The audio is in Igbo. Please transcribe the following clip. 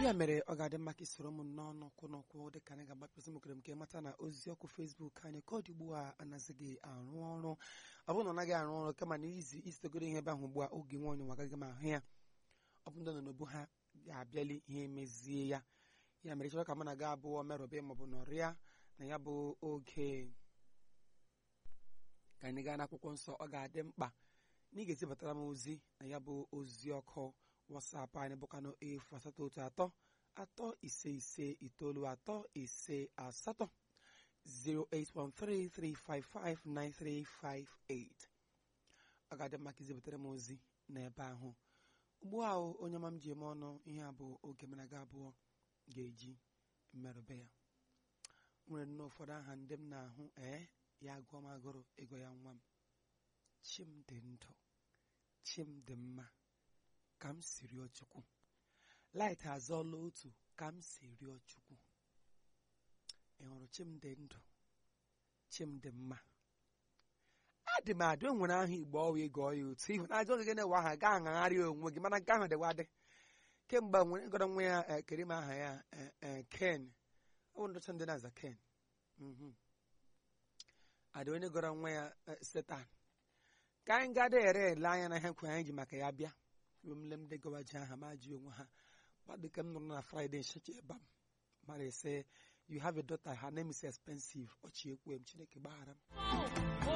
ya mere ọ ga-adị mma ka isoro m n'ọnụ kwụ n'ụkwụ dịka anyị ga-agbapụsị m okere m ka ịmata na ozi ọkụ fesbuk anyị ka ọ dị ugbu a anazighị arụ ọrụ ọ bụrụ na ọ naghị arụ ọrụ kama na izi isitegoro ihe ebe ahụ ugbu a oge nwa onye agaghị m ahụ ya ọ bụ ndị nọ n'obu ha ga-abịali ihe mezie ya ya mere chọrọ ka mụ na ga abụọ merụbe maọbụ nọrịa na ya bụ oge ka anyị gaa n'akwụkwọ nsọ ọ ga-adị mkpa na ị ga-ezibatara m ozi na ya bụ ozi ọkụ wasapụ anyị bụkwanụ efu asatọ otu atọ atọ ise ise itoolu atọ ise asatọ 08133559358 ọ ga-adị mma ka izibatara m ozi n'ebe ahụ ugbu a onye ọma m ji eme ọnụ ihe a bụ oge mana ga abụọ ga-eji mmerụbe ya nwere nnọọ ụfọdụ aha ndị m na-ahụ ee ya gụọ m agụrụ ego ya nwa m chimdị ndụ chimdị mma ka m si rịọ chukwu light azọọla otu ka m si rịọ chukwu ị hụrụ chimdị ndụ chimdị mma adị m adị o nwere aha igbo ọwa ịgọ ya otu ihu na ajọ gị na-ewe aha gaa aṅagharị onwe gị mana nke ahụ dịwa dị kemgbe nwere gọrọ nwa ya kere m aha ya ken ọ bụ ndọcha ndị na-aza ken adị onye gọrọ nwa ya setan ka anyị gada ere ele anya na ihe nkwe anyị ji maka ya bịa mle m degawa ji aha ma ji onwe ha gbadịka m nụrụ na fraịde nchecha ebe m mara ese you have a daughter her name is expensive ọchị ekwe m chineke gbaghara m